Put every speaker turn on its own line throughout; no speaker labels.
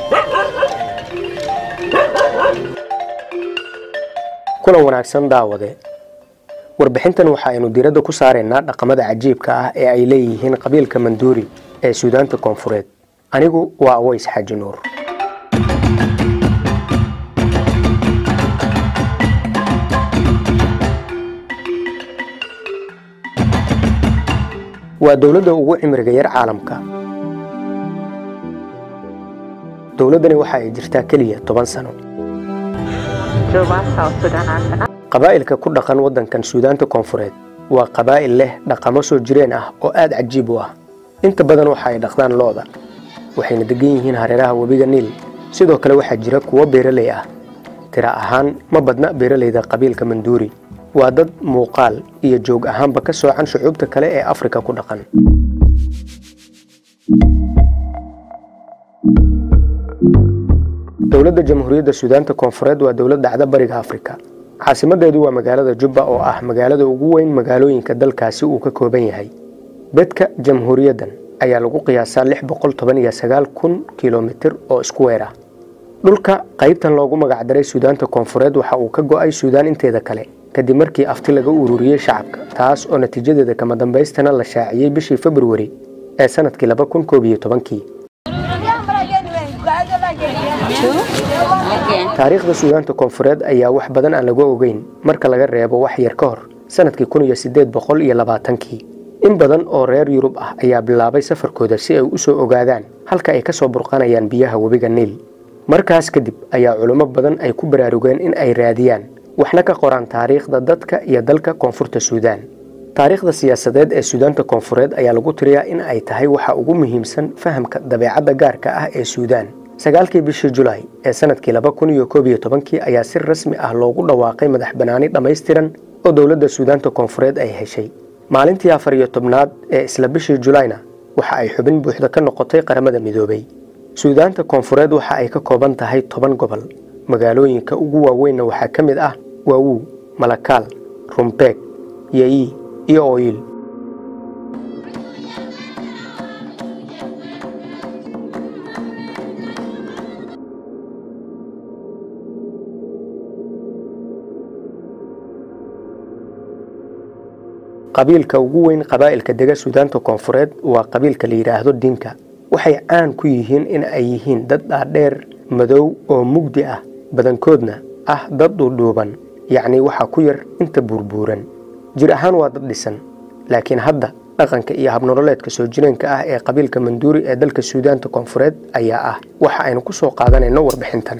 kulan wanaagsan daawade warbixintan waxa aynu diiradda ku saaraynaa dhaqamada cajiibka ah ee ay leeyihiin qabiilka manduuri ee suudaanta koonfureed anigu waa aways xaaji nuur waa dowladda ugu cimriga yar caalamka dowladdani waxa ay jirtaa keliya toban sano qabaa'ilka ku dhaqan waddankan suudaanta koonfureed waa qabaa'il leh dhaqamo soo jireen ah oo aad cajiib u ah inta badan waxa ay dhaqdaan lo'da waxayna degan yihiin hareeraha webiga niil sidoo kale waxaa jira kuwo beeraley ah tira ahaan ma badna beeralayda qabiilka manduuri waa dad muuqaal iyo joog ahaanba ka soocan shucuubta kale ee afrika ku dhaqan dowladda jamhuuriyadda suudaanta koonfureed waa dowlad dhacda bariga afrika caasimadeedu waa magaalada jubba oo ah magaalada ugu weyn magaalooyinka dalkaasi uu ka kooban yahay bedka jamhuuriyaddan ayaa lagu qiyaasaa lix boqol toban iyo sagaal kun kilomitir oo isku weer ah dhulka qaybtan loogu magacdaray suudaanta koonfureed waxa uu ka go'ay suudaan inteeda kale kadib markii afti laga ururiyey shacabka taas oo natiijadeeda kama dambaystana la shaaciyey bishii februari ee sanadkii laba kun koob iyo tobankii taariikhda suudaanta koonfureed ayaa wax badan aan lagu ogeyn marka laga reebo wax yar ka hor sanadkii kun iyo siddeed boqol iyo labaatankii in badan oo reer yurub ah ayaa bilaabay safarkooda si ay u soo ogaadaan halka ay ka soo burqanayaan biyaha webiga niil markaas kadib ayaa culimo badan ay ku baraarugeen in ay raadiyaan waxna ka qoraan taariikhda dadka iyo dalka koonfurta suudaan taariikhda siyaasadeed ee suudaanta koonfureed ayaa lagu tiriyaa in ay tahay waxa ugu muhiimsan fahamka dabeecadda gaarka ah ee suudaan sagaalkii bishii julaay ee sanadkii laba kun iyo koob iyo tobankii ayaa si rasmi ah loogu dhawaaqay madax banaani dhammaystiran oo dowladda suudaanta koonfureed ay heshay maalintii afar iyo tobnaad ee isla bishii julayna waxa ay xubin buuxda ka noqotay qaramada midoobay suudaanta koonfureed waxa ay ka kooban tahay toban gobol magaalooyinka ugu waaweynna waxaa ka mid ah waawuu malakaal rumbeeg yeyi iyo ooyil qabiilka ugu weyn qabaa'ilka dega suudaanta koonfureed waa qabiilka la yidhaahdo dinka waxay caan ku yihiin in ay yihiin dad dhaadheer madow oo mugdi ah badankoodna ah dad dhuudhuuban yacnii waxaa ku yar inta buurbuuran jir ahaan waa dad dhisan laakiin hadda dhaqanka iyo habnololeedka soo jireenka ah ee qabiilka manduuri ee dalka suudaanta koonfureed ayaa ah waxa aynu ku soo qaadanayno warbixintan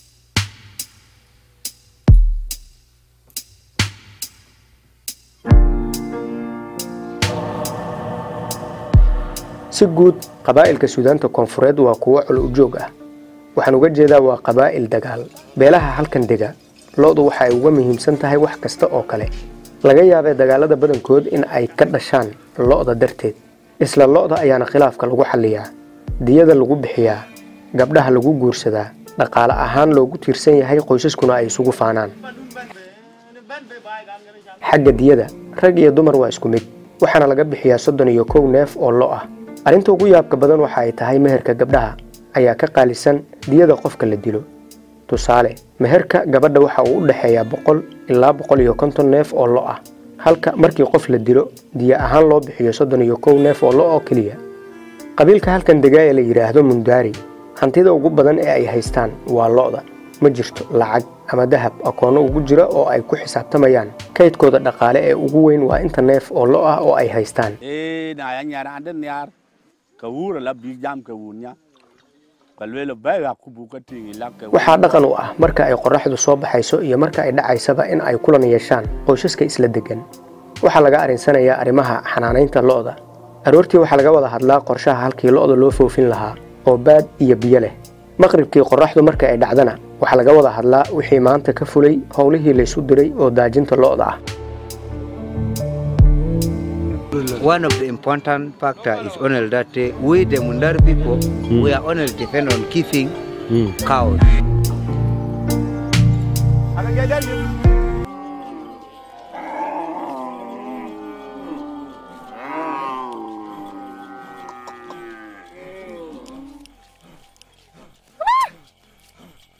si guud qabaa'ilka suudaanta koonfureed waa kuwo col ujoog ah waxaan uga jeedaa waa qabaa'il dagaal beelaha halkan dega lo-du waxa ay uga muhiimsan tahay wax kasta oo kale laga yaabee dagaalada badankood in ay ka dhashaan lo-da darteed isla lo-da ayaana khilaafka lagu xalliyaa diyada lagu bixiyaa gabdhaha lagu guursadaa dhaqaale ahaan loogu tiirsan yahay qoysaskuna ay isugu faanaan xagga diyada rag iyo dumar waa isku mid waxaana laga bixiyaa soddon iyo kow neef oo lo ah arrinta ugu yaabka badan waxa ay tahay meherka gabdhaha ayaa ka qaalisan diyada qofka la dilo tusaale meherka gabadha waxa uu u dhexeeyaa boqol ilaa boqol iyo konton neef oo lo ah halka markii qof la dilo diya ahaan loo bixiyo soddon iyo kow neef oo lo oo keliya qabiilka halkan degaa ee la yidhaahdo mundaari hantida ugu badan ee ay haystaan waa lo'da ma jirto lacag ama dahab akoonno ugu jira oo ay ku xisaabtamayaan kaydkooda dhaqaale ee ugu weyn waa inta neef oo lo ah oo ay haystaan waxaa dhaqan u ah marka ay qorraxdu soo baxayso iyo marka ay dhacaysaba in ay kulan yeeshaan qoysaska isla deggan waxaa laga arinsanayaa arrimaha xanaanaynta lo'da aroortii waxaa laga wada hadlaa qorshaha halkii lo'da loo foofin lahaa oo baad iyo biyo leh maqribkii qorraxdu marka ay dhacdana waxaa laga wada hadlaa wixii maanta ka fulay howlihii laysu diray oo daajinta lo'da ah
One of the important factor is only that uh, we the Mundari people, we are only depend on keeping cows.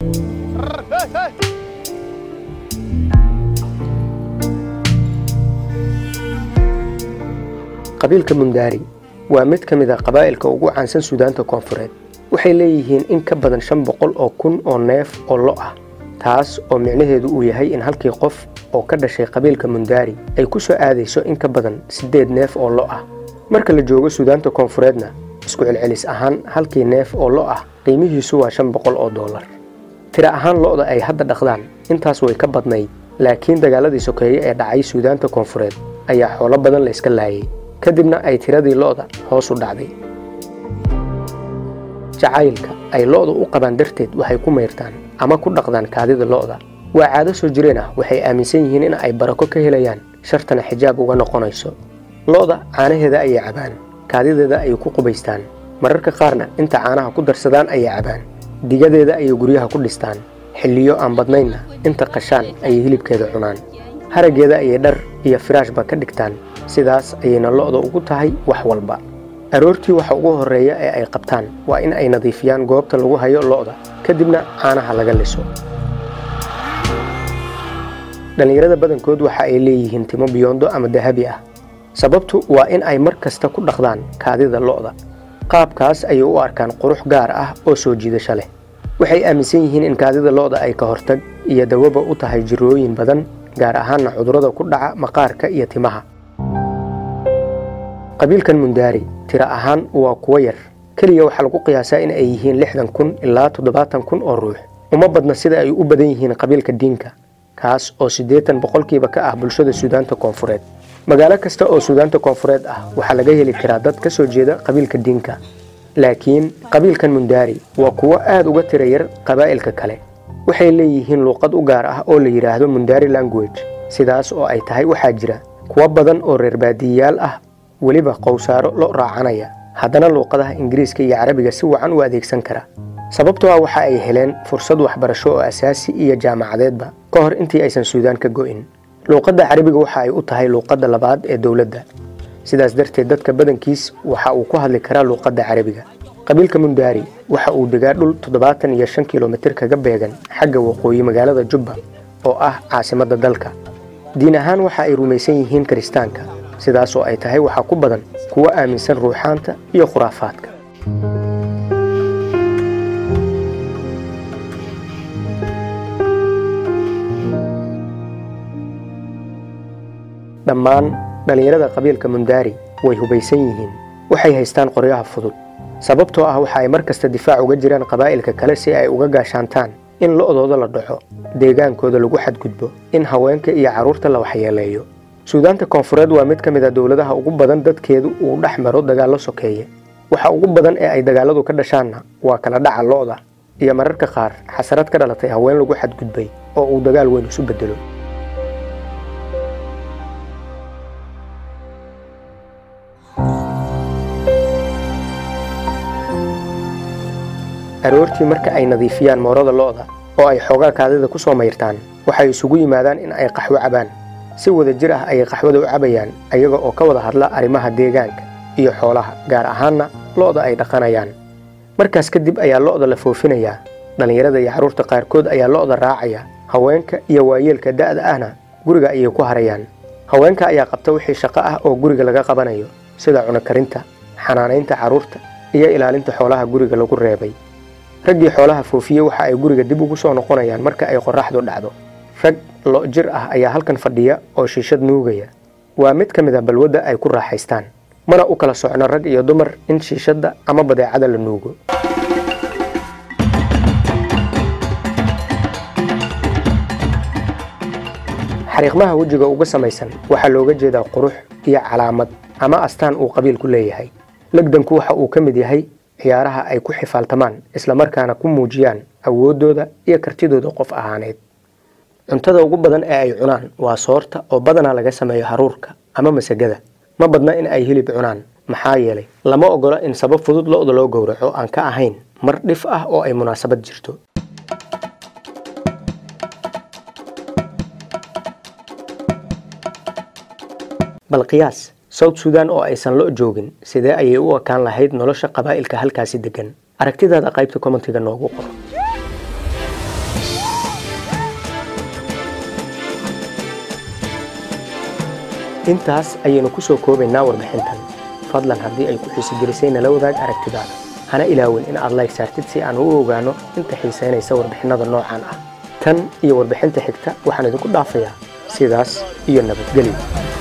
qabiilka mundaari waa mid ka mid a qabaa'ilka ugu caansan suudaanta koonfureed waxay leeyihiin in ka badan shan boqol oo kun oo neef oo lo ah taas oo micnaheedu uu yahay in halkii qof oo ka dhashay qabiilka mundaari ay ku soo aadayso in ka badan siddeed neef oo lo ah marka la joogo suudaanta koonfureedna isku celcelis ahaan halkii neef oo lo ah qiimihiisu waa shan boqol oo dollar tira ahaan lo'da ay hadda dhaqdaan intaas way ka badnayd laakiin dagaaladii sokeeye ee dhacay suudaanta koonfureed ayaa xoolo badan la iska laayay kadibna ay tiradii lo'da hoos u dhacday jacaylka ay lo'da u qabaan darteed waxay ku mayrtaan ama ku dhaqdaan kaadida lo'da waa caado soo jireen ah waxay aaminsan yihiin in ay barako ka helayaan shartana xijaab uga noqonayso lo'da caanaheeda ayay cabaan kaadideeda ayay ku qubaystaan mararka qaarna inta caanaha ku darsadaan ayay cabaan digadeeda ayay guryaha ku dhistaan xilliyo aan badnaynna inta qashaan ayay hilibkeeda cunaan haraggeeda ayay dhar iyo firaashba ka dhigtaan sidaas ayayna lo'da ugu tahay wax walba aroortii waxa ugu horreeya ee ay qabtaan waa in ay nadiifiyaan goobta lagu hayo lo'da kadibna caanaha laga liso dhallinyarada badankood waxa ay leeyihiin timo biyoondo ama dahabi ah sababtu waa in ay mar kasta ku dhaqdaan kaadida lo'da qaabkaas ayay u arkaan qurux gaar ah oo soo jiidasho leh waxay aaminsan yihiin in kaadida lo'da ay ka hortag iyo dawaba u tahay jirooyin badan gaar ahaanna cudurrada ku dhaca maqaarka iyo timaha qabiilkan mundaari tira ahaan waa kuwo yar keliya waxaa lagu qiyaasaa in ay yihiin lixdan kun ilaa toddobaatan kun oo ruux uma badna sida ay u badan yihiin qabiilka diinka kaas oo siddeetan boqolkiiba ka ah bulshada suudaanta koonfureed magaalo kasta oo suudaanta koonfureed ah waxaa laga heli karaa dad ka soo jeeda qabiilka diinka laakiin qabiilkan mundaari waa kuwo aad uga tira yar qabaa'ilka kale waxay leeyihiin luuqad u gaar ah oo la yidhaahdo mundaari language sidaas oo ay tahay waxaa jira kuwo badan oo reer baadiyayaal ah weliba qowsaaro lo raacanaya haddana luuqadaha ingiriiska iyo carabiga si wacan u adeegsan kara sababtoo ah waxa ay heleen fursad waxbarasho oo asaasi iyo jaamacadeedba ka hor intii aysan suudaan ka go'in luuqadda carabiga waxa ay u tahay luuqadda labaad ee dowladda sidaas darteed dadka badankiis waxa uu ku hadli karaa luuqadda carabiga qabiilka mundaari waxa uu degaa dhul toddobaatan iyo shan kilomitir kaga beegan xagga waqooyi magaalada jubba oo ah caasimadda dalka diin ahaan waxa ay rumaysan yihiin kiristaanka sidaas oo ay tahay waxaa ku badan kuwo aaminsan ruuxaanta iyo khuraafaadka dhammaan dhallinyarada qabiilka mundaari way hubaysan yihiin waxay haystaan qoryaha fudud sababtoo ah waxa ay mar kasta difaac uga jiraan qabaa'ilka kale si ay uga gaashaantaan in lo'dooda la dhaco deegaankooda lagu xadgudbo in haweenka iyo carruurta la waxyeeleeyo suudaanta koonfureed waa mid ka mid a dowladaha ugu badan dadkeedu uu dhex maro dagaallo sokeeye waxa ugu badan ee ay dagaalladu ka dhashaanna waa kala dhaca lo'da iyo mararka qaar xasarad ka dhalatay haween lagu xadgudbay oo uu dagaal weyn isu beddelo aroortii marka ay nadiifiyaan moorada lo'da oo ay xoogaa kaadida ku soo mayrtaan waxay isugu yimaadaan in ay qaxwo cabaan si wada jir ah ayay qaxwada u cabayaan ayaga oo ka wada hadla arrimaha deegaanka iyo xoolaha gaar ahaanna lo'da ay dhaqanayaan markaas kadib ayaa lo'da la foofinayaa dhallinyarada iyo carruurta qaarkood ayaa lo'da raacaya haweenka iyo waayeelka da'da ahna guriga ayay ku harayaan haweenka ayaa qabta wixii shaqo ah oo guriga laga qabanayo sida cunokarinta xanaanaynta carruurta iyo ilaalinta xoolaha guriga lagu reebay raggii xoolaha foofiye waxa ay guriga dib ugu soo noqonayaan marka ay qorraxdu dhacdo rag lo' jir ah ayaa halkan fadhiya oo shiishad nuugaya waa mid ka mid a balwadda ay ku raaxaystaan mana u kala socno rag iyo dumar in shiishadda ama badeecada la nuugo xariiqmaha wejiga uga samaysan waxaa looga jeedaa qurux iyo calaamad ama astaan uu qabiilku leeyahay legdanku waxa uu ka mid yahay ciyaaraha ay ku xifaaltamaan islamarkaana ku muujiyaan awooddooda iyo kartidooda qof ahaaneed cuntada ugu badan ee ay cunaan waa soorta oo badanaa laga sameeyo haruurka ama masagada ma badna in ay hilib cunaan maxaa yeelay lama ogola in sabab fudud lo'da loo gowraco aan ka ahayn mar dhif ah oo ay munaasabad jirto bal qiyaas south sudan oo aysan lo' joogin sidee ayay u ekaan lahayd nolosha qabaa'ilka halkaasi deggan aragtidaada qaybta kommentiga noogu qor intaas ayaynu ku soo koobaynaa warbixintan fadlan haddii ay ku xiisigelisay nala wadaag aragtidaada hana ilaawin in aad layg saartid si aan u ogaano inta xiisaynaysa warbixinnada noocan ah tan iyo warbixinta xigta waxaan idinku dhaafayaa sidaas iyo nabadgelyo